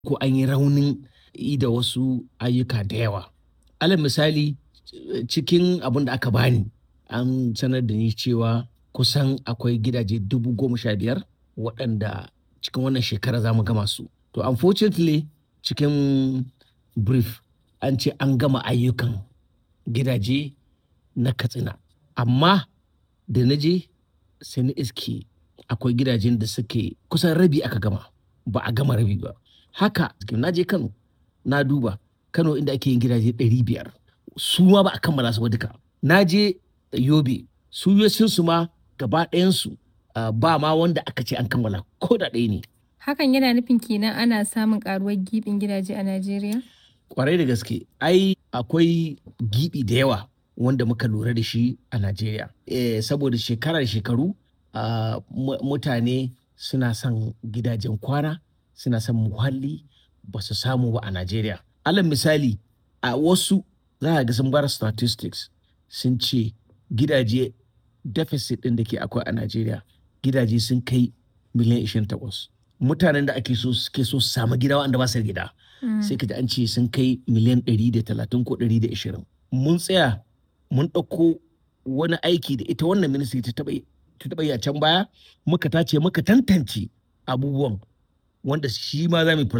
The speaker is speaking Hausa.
ko an yi raunin yi da wasu ayyuka da yawa. Alal misali cikin abin da aka bani an sanar da ni cewa kusan akwai gidaje dubu goma sha biyar waɗanda cikin wannan shekara za mu gama su. To unfortunately cikin brief an ce an gama ayyukan gidaje na Katsina. Amma da na je sai na iske akwai gidajen da suke kusan rabi aka gama ba a gama rabi ba. Haka na je Kano na duba Kano inda ake yin gidaje ɗari biyar su ma ba a kammala su ba duka. Na je Yobe su su ma gaba ɗayansu ba ma wanda aka ce an kammala ko da ɗaya ne. Hakan yana nufin kenan ana samun karuwar gibin gidaje a Najeriya? Kwarai da gaske ai akwai gibi da yawa wanda muka lura da shi a Najeriya. Eh, saboda shekara da shekaru uh, mutane suna son gidajen kwana suna son muhalli ba su samu ba a Najeriya. Alal misali a wasu za a ga sun bar statistics sun ce gidaje deficit ɗin da ke akwai a Najeriya gidaje sun kai miliyan 28. Mutanen da ake so suke so su samu gida wanda ba su da gida. Sai ka ji an ce sun kai miliyan 130 ko 120. Mun tsaya mun ɗauko wani aiki da ita wannan ministry ta taɓa yi a can baya muka tace muka tantance abubuwan wanda shi ma za mu